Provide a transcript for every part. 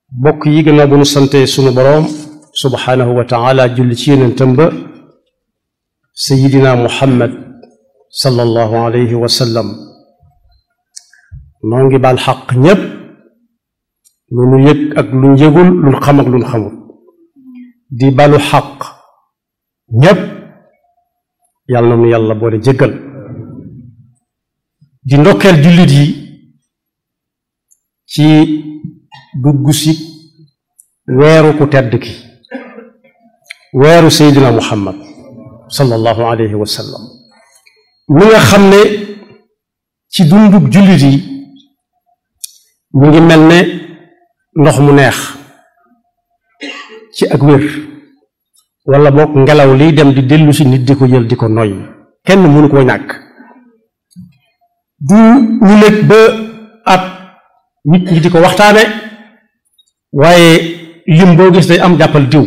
bokk yi gannaaw bu nu sante sunu boroom subhaanahu wa taala julli ci yonentam ba sayidina muhammad sallallahu alayhi wa sallam noo ngi baal xaq ñépp lu nu yëg ak lu nu yëgul lu nu xam ak lu nu xamul di balu xaq ñépp yàlla na nu yàlla boole jéggal di ndokkeel jullit yi ci dugg si weeru ku tedd ki weeru seydina muhammad sallallahu alayhi wa sallam mi nga xam ne ci dundug jullit yi mu ngi mel ne ndox mu neex ci ak wér wala boog ngelaw liy dem di dellu si nit di ko jël di ko noy kenn mënu koo ñàkk du ñu nekk ba at nit ñi di ko waxtaane waaye lim boo gis day am jàppal diw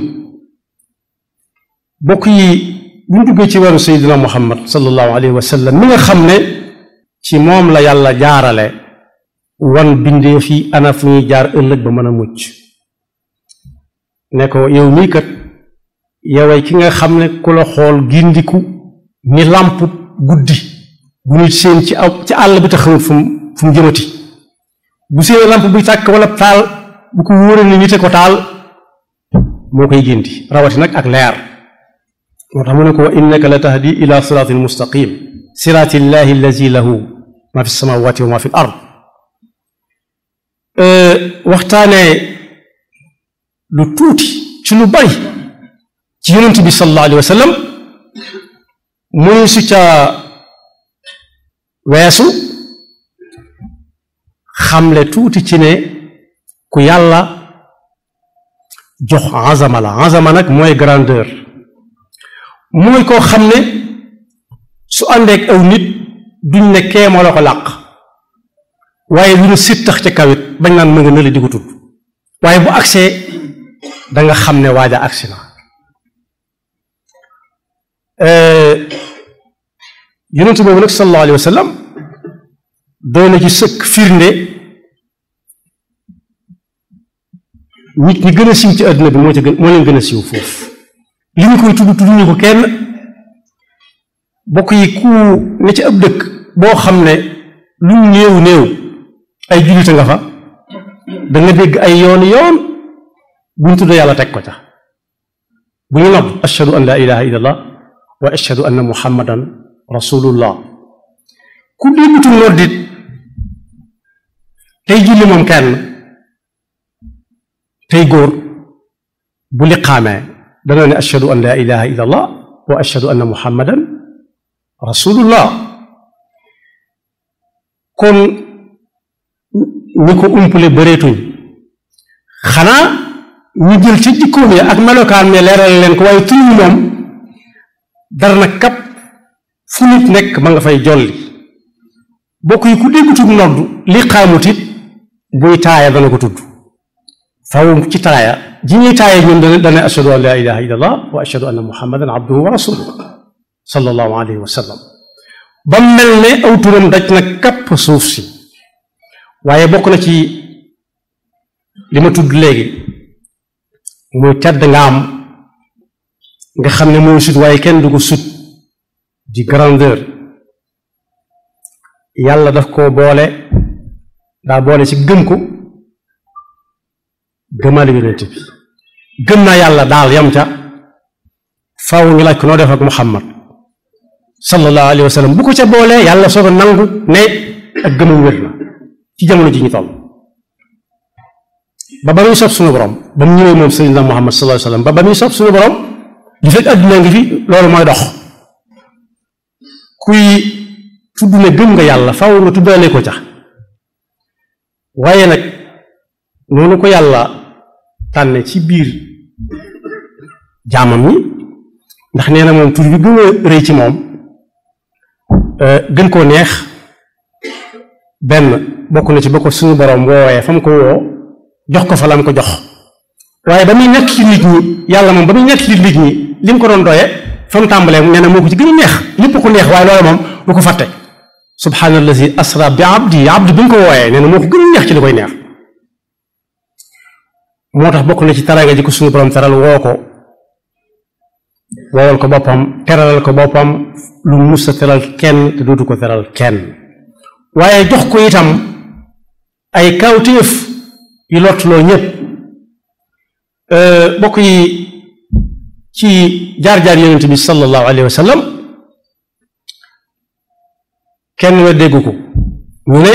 bokk yi bu ñu duggee ci weeru seydina muhammad sallallahu alayhi wa sallam mi nga xam ne ci moom la yàlla jaarale wan bindee fi ana fu ñuy jaar ëllëg ba mën a mucc ne ko yow mii kat yoway ki nga xam ne ku la xool gindiku ni làmp guddi bu nit seen ci aw ci àll bi te xamul fu mu fu mu jëmati bu seen làmp buy tàkk wala taal bu ko wóoree ni nite ko taal moo koy gindi rawati nag ak leer moo tax mu ne ko wa innaka la tahdi ila siraatin mustaqim siraati llahi allazi lahu ma fi samawati wa ma fi l ard waxtaanee lu tuuti ci lu bari ci yonent bi sallallahu alayhi wa sallam muy su ca weesu xamle tuuti ci ne ku yàlla jox azama la azama nag mooy grandeur mooy koo xam ne su àndeek aw nit duñ ne kee moo la ko làq waaye lu ñu sittax ca kawit bañ naan mën nga nële di ko tudd waaye bu agsee da nga xam ne waaja agsi na yonent boobu nag sallallahu alayhi wa sallam doy na ci sëkk firnde nit ñi gën a siiw ci àdduna bi moo ci gën moo leen gën a siiw foofu li ñu koy tudd tudd ñu ko kenn bokk yi ku ne ci ab dëkk boo xam ne lu néew néew ay jullite nga fa da nga dégg ay yoon yoon buñ tudd yàlla teg ko ca bu ñu nodd ashhadu an la ilaha illallah wa ashhadu anna muhammadan rasulullah ku déggutul noddit tey julli moom kenn tey góor bu liqaamee dana ne ashhadu an la ilaha illallah wa ashhadu anna muhammadan rasulullah kon ñi ko umpale bëreetuñ xanaa ñu jël ci jikkoom ya ak melokaan mi leeral leen ko waaye tuñu moom dara na kap fu nit nekk ma nga fay jolli bokk yi ku déggutul nodd li xaamut it buy taaya dana ko tudd faw ci taaya ji ñuy taaya ñun dana dana ashhadu an la ilaha illallah wa ashhadu anna muhammadan abduhu wa rasuluhu sallallahu alayhi wa sallam ba mel ne aw turam daj na kapp suuf si waaye bokk na ci li ma tudd léegi muy tedd nga am nga xam ne mooy sut waaye kenn du ko sut di grandeur yàlla daf koo boole daa boole ci gëm ko gëmaale yonent bi gëm naa yàlla daal yam ca faaw ñu laaj ko noo def ak Muhammad sallallahu alayhi wa sallam bu ko ca boolee yàlla soog a nangu ne ak gëmam wér na ci jamono ji ñu toll ba ba muy sob suñu borom ba mu ñëwee moom sayyidina Muhammad sallallahu alayhi wa sallam ba ba muy sob suñu borom li fekk adduna ngi fi loolu mooy dox kuy tudd ne gëm nga yàlla faaw nga tuddaale ko ca waaye nag noonu ko yàlla tànne ci biir jaamam ñi ndax nee na moom tur bi gën a rëy ci moom gën koo neex benn bokk na ci ba ko suñu borom woowee fa mu ko woo jox ko fa la mu ko jox waaye ba muy nekk ci nit ñi yàlla moom ba muy nekk ci nit ñi li mu ko doon doye fa mu tàmbalee nee na moo ko ci gën a neex lépp ko neex waaye loolu moom du ko fàtte subhaanallazi asra bi abdi abdi bi mu ko wooyee nee na moo ko gën a neex ci li koy neex moo tax bokk na ci teraanga ji ko suñu borom teral woo ko woowal ko boppam teralal ko boppam lu mus a teral kenn te dootu ko teral kenn waaye jox ko itam ay kawtéef yu lottuloo ñépp bokk yi ci jaar-jaar yonent bi sallallahu alayhi wa sallam kenn we déggu ko ñu ne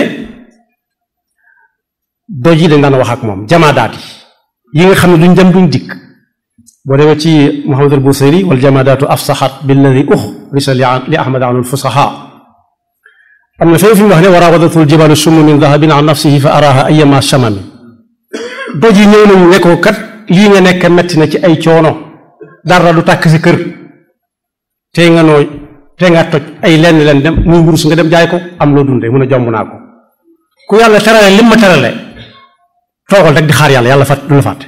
doj yi dañ daan wax ak moom jamaadaat yi yi nga xam ne duñ dem duñ dikk boo demee ci Muhammad al Busiri wal jamaadaatu afsaxat billadi uxrisa li ahmad an alfusaxa am na fenn fi mu wax ne wa raawadatu aljibalu summu min dahabin an nafsihi fa araha ayama chamami doj yi ñëw nañu ne ko kat lii nga nekk metti na ci ay coono dara du tàkk si kër tey nga nooy tey nga toj ay lenn leen dem muy wurus nga dem jaay ko am loo dundee mun a jomb naa ko ku yàlla terale lim ma terale toogal rek di xaar yàlla yàlla fàtt du la fàtte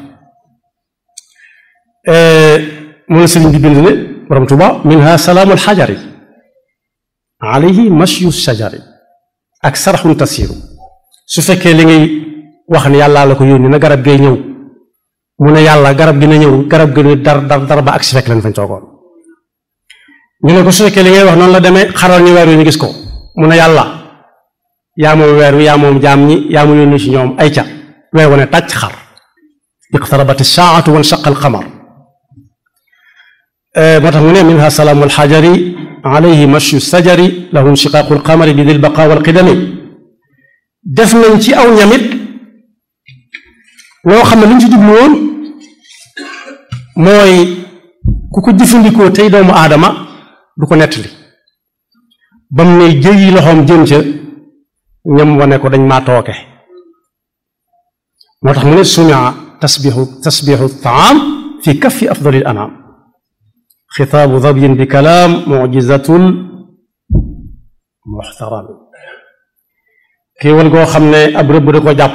mu ne sëriñ bi bind ne borom tuba minha salaamul xajari alayhi mashyu shajari ak saraxun tasiru su fekkee li ngay wax ne yàllaa la ko yónni na garab gay ñëw mu ne yàlla garab gi na ñëw garab gi ne dar dar dar ba ak si fekk leen fañ toogoon ñu ne ko su fekkee li ngay wax noonu la demee xaral ñu weer wi ñu gis ko mu ne yàlla yaa moom weer wi yaa moom jaam ñi yaa mu yónni ci ñoom ay ca weer wane tàcc xar iqtarabat saatu wan shaqa alqamar moo tax mu ne minha salaamu alxajari alayhi mashu sajari lahu inshiqaaqu alqamari bi dil baqa walqidami def nañ ci aw ñamit loo xam ne lu ñu ci jublu woon mooy ku ko jëfandikoo tey doomu aadama du ko nettali ba mu ne jëyi loxoom jëm ca ñam wane ko dañ maa tooke moo tax mu ne sumia tasbixu tasbixu taam fi kaffi afdalil anaam xitaabu dabyin bi kalaam mujizatul muxtaram kéewal goo xam ne ab rëbb da ko jàpp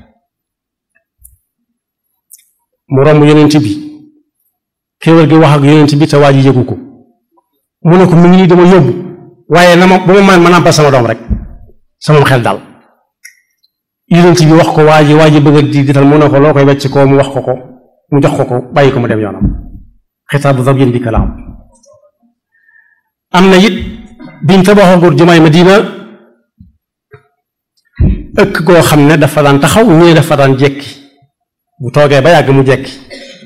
mu romb yonent bi kéewal gi wax ak yonent bi te waa ji yëgu ko mu ne ko mu ngi nii dama yóbbu waaye na ma bu ma man ma nàmpal sama doom rek sama xel daal yonent bi wax ko waa ji waa ji bëgg a di dital mu ne ko loo koy wecc koo mu wax ko ko mu jox ko ko bàyyi ko mu dem yoonam xitaabu dabyin bi kalaam am na it biñ tabaxagul jumaay Madina ëkk goo xam ne dafa daan taxaw ñu ne dafa daan jekki bu toogee ba yàgg mu jekki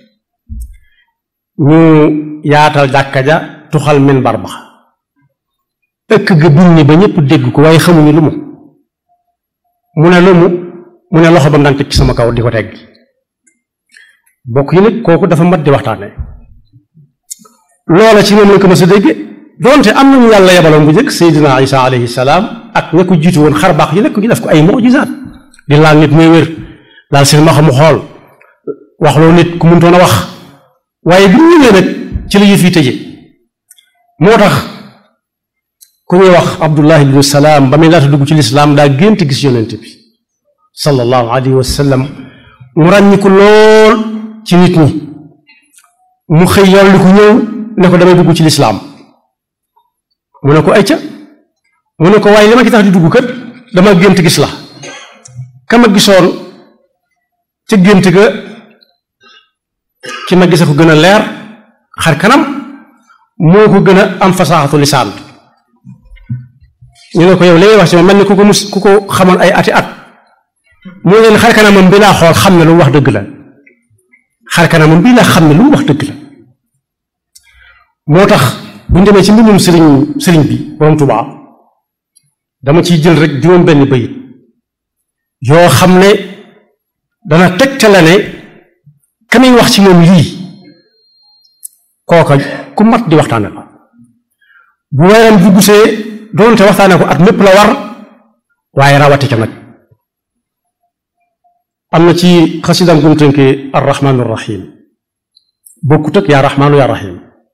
ñu yaatal jàkka ja tuxal minbar ba ëkk ga binni ba ñëpp dégg ko waaye xamuñu lu mu mu ne lu mu mu ne loxo ba mu daan teg ci sama kaw di ko tegg bokk yi nag kooku dafa mat di waxtaane loola ci moom lañ ko mës a dégg donte am nañu yàlla yebaloon bu njëkk Seydina Isa alayhi salaam ak ña ko jiitu woon xar baax yi nekk ñu def ko ay mujizaat di laal nit muy wér laal seen ma xamu xool wax loo nit ku mëntoon a wax waaye bi ñu ñëwee nag ci la yëf yi tëje moo tax ku ñuy wax Abdullah ibnu Salaam ba muy laata dugg ci lislaam daa gént gis yonent bi sallallahu alayhi wa sallam mu ràññiku lool ci nit ñi mu xëy yoon li ko ñëw ne ko damay dugg ci lislaam mu ne ko ayca mu ne ko waaye li ma ci tax di dugg kat dama gént gis la ka ma gisoon ca gént ga ki ma gise ko gën a leer xar kanam moo ko gën a am fasaaxatu lisaan ñu ne ko yow li ngay wax ci ma mel ni ku ko mus ku ko xamoon ay ati at moo leen xar kanamam bi laa xool xam ne lu mu wax dëgg la xar kanamam bii laa xam ne lu mu wax dëgg la moo tax bu ñu demee ci mbindum sëriñ sëriñ bi borom Tuubaa dama ciy jël rek juróom benn bayit yoo xam ne dana tegtale ne ka muy wax ci moom lii kooka ku mat di waxtaane la bu weeram bu gusee doonte waxtaane ko at mépp la war waaye rawati ca nag am na ci xasidam gum tënkee arrahmaanu rahim bokkut ak yaa rahmaanu yaa rahim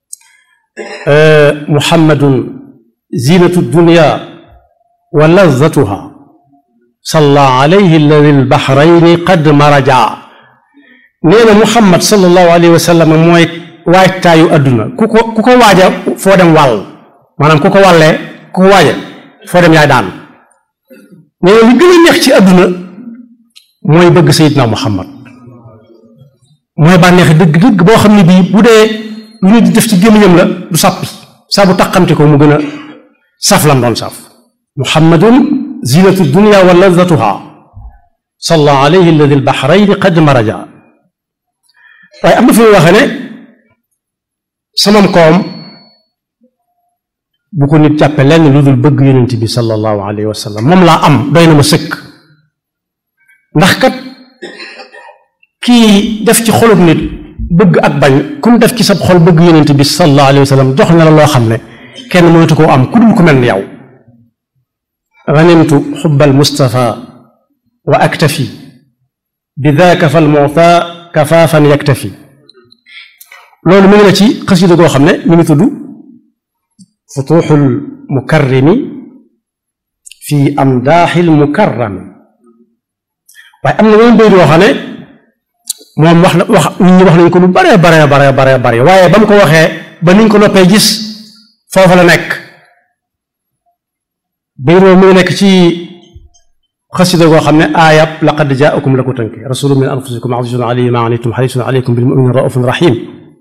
muhammadun zinatu dunya wa lazatuha salla alayhi alladi albahrayni qad maraja nee na muhammad sallallahu alayhi wa sallam mooy waajtaayu adduna ku ko ku ko waaja foo dem wàll maanaam ku ko wàllee ku ko waaja foo dem yaay daan nee na li gën a neex ci adduna mooy bëgg sayidna muhammad mooy bànneexi dëgg-dëgg boo xam ne bii bu dee lu ñu di def ci gémmiñam la du sàppi saa bu taqamti ko mu gën a saf lam doon saf muhammadun zinatu dunya wa ladatuha salla alayhi alladi albahrayni qad maraja waaye am na fi muy waxee ne samam koom bu ko nit jàppe lenn lu dul bëgg yonent bi sallallahu alayhi wa sallam moom laa am doy na ma sëkk ndax kat kii def ci xolub nit bëgg ak bañ ku mu def ci sab xol bëgg yonent bi sallallahu alayhi wa sallam jox na la loo xam ne kenn mënatu koo am ku dul ku mel ni yow ganimtu xubbal mustafa wa aktafi bi daaka fal muta kafaafan yaktafi loolu mi ngi la ci xasida goo xam ne mi ngi tudd futuxul mukarrimi fi amdaaxil mukarrami waaye am na yeneen bayit yoo xam ne moom wax na wax nit ñi wax nañ ko lu bare bare bare bare bare waaye ba mu ko waxee ba niñ ko noppee gis foofa la nekk bayit mi ngi nekk ci xasida goo xam ne aayab laqad jaakum la ko tënk rasulun min anfusikum azizun alayhi ma anittum harisun alaykum bil mu'minin raufun rahim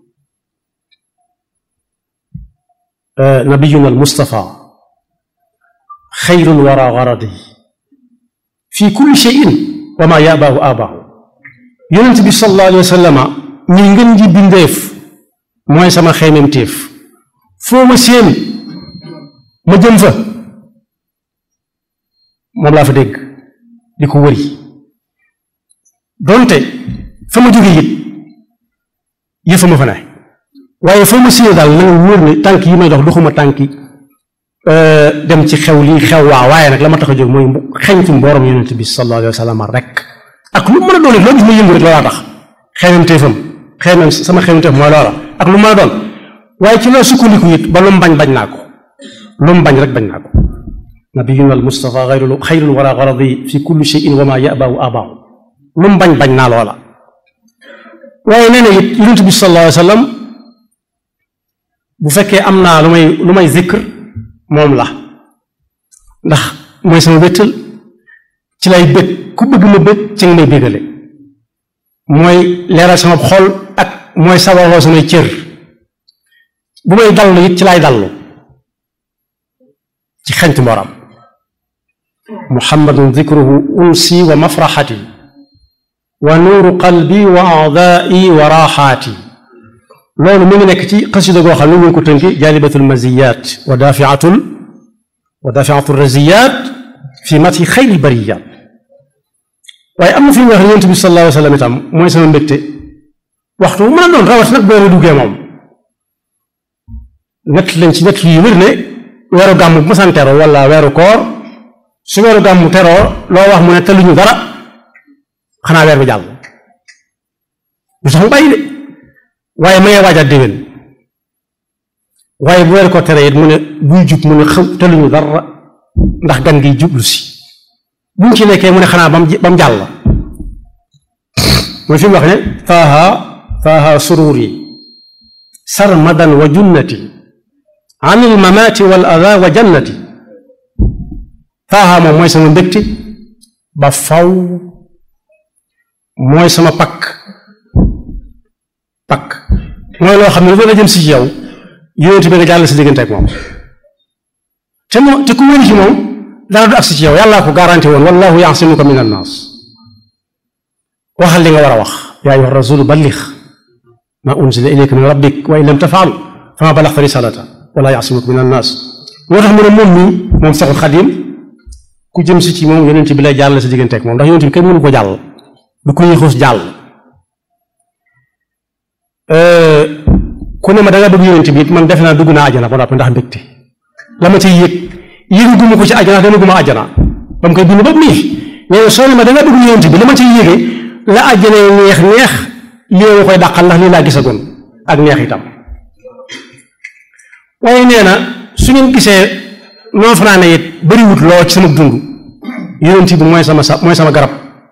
nabiyuna al mustafa xayrul wara garadi fi kulli cheyin wa ma yabaahu abaahu yonent bi sallallahu alayhi wa sallama ñi ngën ji bindeef mooy sama xeymemtéef foo ma séen ma jëm fa moom laa fa dégg di ko wëri donte fa ma jóge it yëfa ma fa ne waaye foo ma séen daal na nga wóor ne tànk yi may dox doxuma tànki dem ci xew lii xew waa waaye nag la ma tax a jóg mooy xeñtu mboorom yonent bi sallallahu alayhi wa sallam rek ak lu mën a doon it loo gis ma yëngu rek loolaa tax xeemam téefam xeemam sama xeemam téef mooy loola ak lu mën a doon waaye ci loolu sukkandiku it ba lu mu bañ bañ naa ko lu mu bañ rek bañ naa ko nabiyuna al mustafa xayrul xayrul wara garadi fi kulli cheyin wa ma yabaahu abaahu lu mu bañ bañ naa loola waaye nee na it yonent bi sallallahu alayhi wa sallam bu fekkee am naa lu may lu may zikr moom la ndax mooy sama wéttal ci lay bëgg ku bëgg ma bëgg ci nga may bëggale mooy leeral sama xol ak mooy sabaroo samay cër bu may dallu it ci lay dallu ci xeñtu mboram muhammadun dikruhu unsi wa mafraxati wa nuuru qalbi wa aadaai wa raaxaati loolu mu ngi nekk ci xasida goo xam ne ñu ngi ko tënki jaalibatul maziyat wa daafiatul wa daafiatul raziyat fi mati xayri bariyat waaye am na fi ñu wax ne yonent bi sallallahu alayhi wa sallam itam mooy sama mbégte waxtu bu mën a doon rawat nag boo ma duggee moom nett lañ ci nett yu wér ne weeru gàmm bu masaan teroo wala weeru koor su weeru gàmm teroo loo wax mu ne tëluñu dara xanaa weer bi jàll du sax mu bàyyi de waaye ma ngee waajaat déwén waaye bu weeru ko tere it mu ne buy jub mu ne xaw tëluñu dara ndax gan gi jublu si buñ ci nekkee mu ne xanaa bam bam jàll mooy fi mu wax ne taaha taaha sururi sarmadan wa junnati an il mamaati wal ada wa jannati taaha moom mooy sama mbégte ba faw mooy sama pakk pakk mooy loo xam ne lu doon a jëm si ci yow yonent bi nga jàll si diggante ak moom te moo te ku wëri ci moom dara du agsi ci yow yàllaa ko garanti woon wallahu yaasimuka min annaas waxal li nga war a wax yaa ayyuha rasulu ballix ma unzila ilayka min rabbik wa in lam tafaal fama balaxta risalata wala yaasimuka min annaas moo tax mu ne moom mii moom saxul xadim ku jëm si ci moom yonent bi lay jàll si diggante ak moom ndax yonent bi kenn mënu ko jàll du ko yéexoos jàll ku ne ma da nga bëgg yonent bi it man defe naa dugg naa ajana ba noppi ndax mbégte la ma ciy yëg yëguma ko ci ajana demaguma ajana ba mu koy bind ba nii mais soo ne ma da nga bëgg yonent bi la ma ciy yëgee la ajana neex neex lii ma koy dàqal ndax lii laa gisagoon ak neex itam waaye nee na su ngeen gisee noo fanaane it bëriwut loo ci sama dund yonent bi mooy sama sa mooy sama garab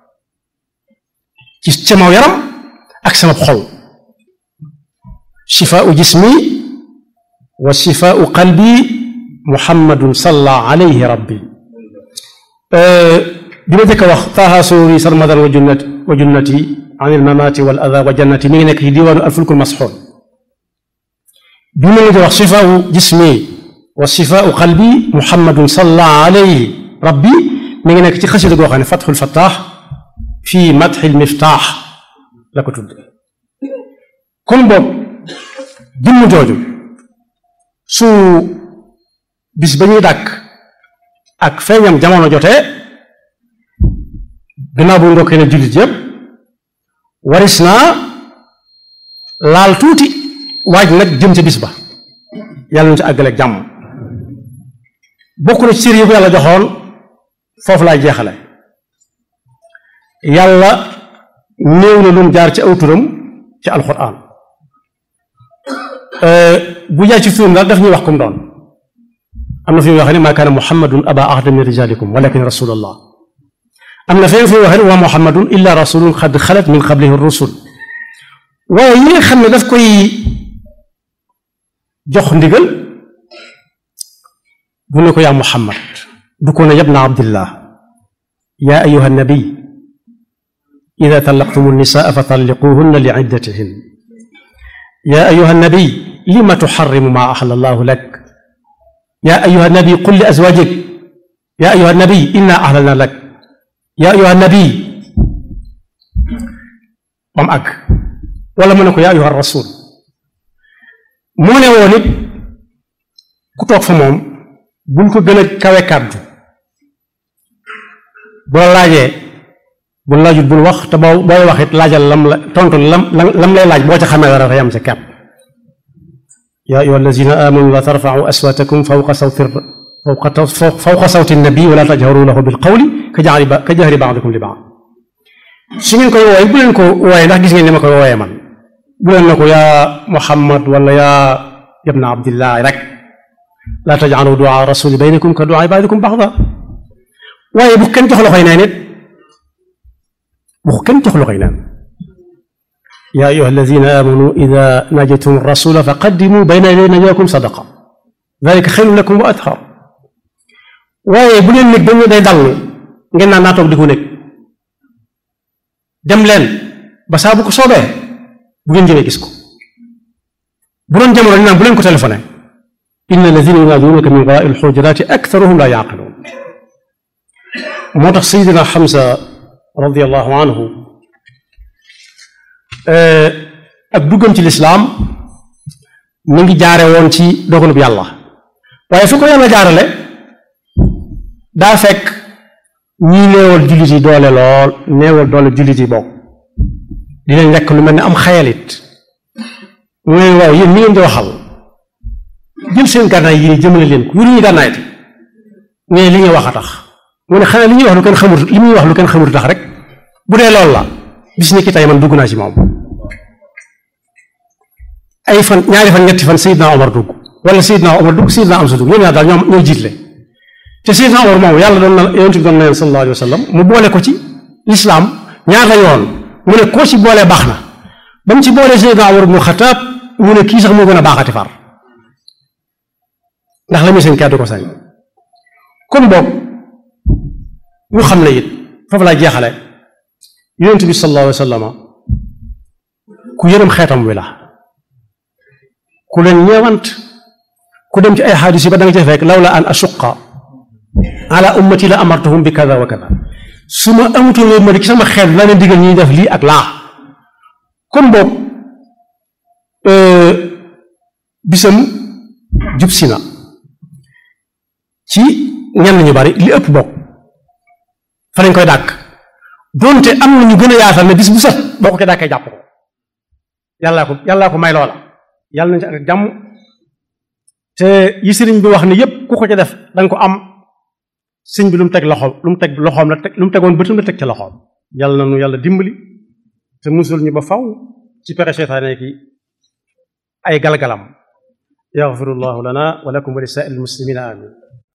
ci sama yaram ak sama xol shifaau jismi wa shifaau qalbi muhammadun salla alayhi rabbi bi ma jëkk a wax taaha sururi sarmadan wa junnati wa junnati an il mamaati wal ada wa jannati mi ngi nekk ci diwaanu alfulkul masxoon bi mu ngi di wax sifaau jismi wa sifaau qalbi muhammadun salla alayhi rabbi mi ngi nekk ci xasida goo xam ne fatxul fattaax fii matxil miftaax la ko tudd kon boog jëmm jooju su bis ba ñuy dàkk ak feeñam jamono jotee gannaaw bu ndokkee ne jullit yépp waris naa laal tuuti waaj nag jëm ca bis ba yàlla ñu ci àggaleeg jàmm bokk na ci cër yi ko yàlla joxoon foofu laay jeexale yàlla néew na lu mu jaar ci aw turam ci alxuraan bu jaay ci turam daal daf ñuy wax kum doon am na fi muy waxee ne maa kaana muhammadun aba ahada min rijalikum walakin rasulallah am na feneen fi muy waxee ne wa muhammadun illa rasulun xad xalat min qablihi rusul waaye yi nga xam ne daf koy jox ndigal bu ne ko yaa muhammad du ko ne yabna abdillah yaa ayuha nabiy ida talaqtum nisaa fa talliquhunna li iddatihin yaa ayuha nabiy lima tuxarrimu maa axala allahu lak yaa ayuha nabiy qul li azwajik yaa ayuha nabiy inna ahlalna lak yaa ayuha nabiy bam àgg wala mu ne ko yaa ayuha rasul moo ne woon it ku toog fa moom bul ko gën a kawe kàddu bu la laajee bu laajut bul wax te boo booy wax it laajal lam la tontu lam lam lay laaj boo ca xamee dara yam ca kàpp yaa ayyuha allazina amanu la tarfa'u aswatakum fawqa sawti fawqa fawqa sawti nabi wala tajharu lahu bil qawli ka jahri ka jahri ba'dikum li ba'd su ngeen koy wooye bu leen ko wooye ndax gis ngeen ni ma koy wooye man bu leen na ko yaa Muhammad wala yaa ibna Abdillah rek la taj'alu du'a rasuli baynakum ka du'a ba'dikum ba'da waaye bu kenn jox loxoy neen it bu kenn jox loxoy neen yaa ayyuha alladina amanu ida najaytum rasula fa qaddimu bayna yaday najaakum sadaqa dalika xayrun lakum wa athar waaye bu leen nekk ba ñu day dallu ngeen naan naa toog di ko nekk dem leen ba saa bu ko soobee bu ngeen jëmee gis ko bu doon jamono ñu naan bu leen ko téléphoné inna alladina yunaadunaka min warai alxujurati aktharuhum la yaqiluun moo tax sayidina Hamza radiallahu anhu ak duggam ci lislaam mu ngi jaare woon ci dogalub yàlla waaye fi ko yàlla jaarale daa fekk ñii néewal jullit yi doole lool néewal doole jullit yi bokk di leen lekk lu mel ne am xayalit mu ne waaw yéen ñi ngeen di waxal jël seen gànnaay yi ni jëmale leen ko yuru ñu gànnaay te ne li ñuy wax a tax mu ne xanaa li ñuy wax lu kenn xamut li muy wax lu kenn xamut tax rek bu dee loolu la bis ni ki tey man dugg naa ci moom ay fan ñaari fan ñetti fan Seydina Omar dugg wala Seydina Omar dugg Seydina Amsa dugg ñoom ñaar daal ñoom ñoo jiitle te Seydina Omar moom yàlla doon na yonent bi doon na leen sallallahu alayhi wa sallam mu boole ko ci lislaam ñaar la yoon mu ne koo ci boolee baax na ba mu ci boolee Seydina Omar ibnu Xataab mu ne kii sax moo gën a baaxati far ndax la muy seen kàddu ko sañ kon boog ñu xam ne it foofu laa jeexale yonent bi sallallahu alayhi wa sallam ku yërëm xeetam wi la ku leen ñeewant ku dem ci ay xaadis yi ba da nga ca fekk lawla an asuqa ala ummati la amartuhum bi kada wa kada su ma amutoon loolu ma di ci sama xeet la leen digal ñuy def lii ak laa kon boog bisam jub si na ci ñenn ñu bari li ëpp bokk fa lañ koy dàkk donte am na ñu gën a yaatal ne bis bu set boo ko ko dàkkee jàpp ko yàllaa ko yàllaa ko may loola yàlla nañ ci ak jàmm te yi sëriñ bi wax ne yépp ku ko ca def danga ko am sëñ bi lu mu teg loxoom lu mu teg loxoom la teg lu mu tegoon bëtam la teg ca loxoom yàlla na nu yàlla dimbali te musul ñu ba faw ci pexe seytaane ki ay galgalam yaxfirullahu lana wa lakum wa li saa'il muslimina amin